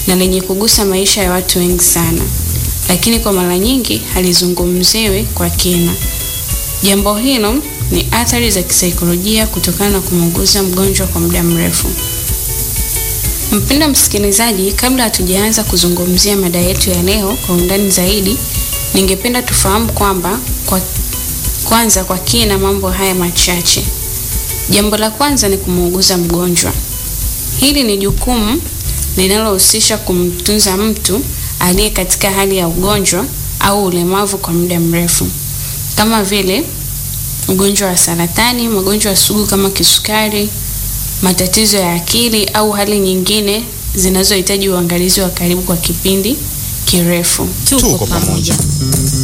na lenye kugusa maisha ya watu wengi sana, lakini kwa mara nyingi halizungumziwi kwa kina. Jambo hilo ni athari za kisaikolojia kutokana na kumuuguza mgonjwa kwa muda mrefu. Mpendwa msikilizaji, kabla hatujaanza kuzungumzia mada yetu ya leo kwa undani zaidi, ningependa tufahamu kwamba kwa kwanza kwa kina mambo haya machache. Jambo la kwanza ni kumuuguza mgonjwa. Hili ni jukumu linalohusisha kumtunza mtu aliye katika hali ya ugonjwa au ulemavu kwa muda mrefu, kama vile ugonjwa wa saratani, magonjwa sugu kama kisukari, matatizo ya akili au hali nyingine zinazohitaji uangalizi wa karibu kwa kipindi kirefu. Tuko pamoja.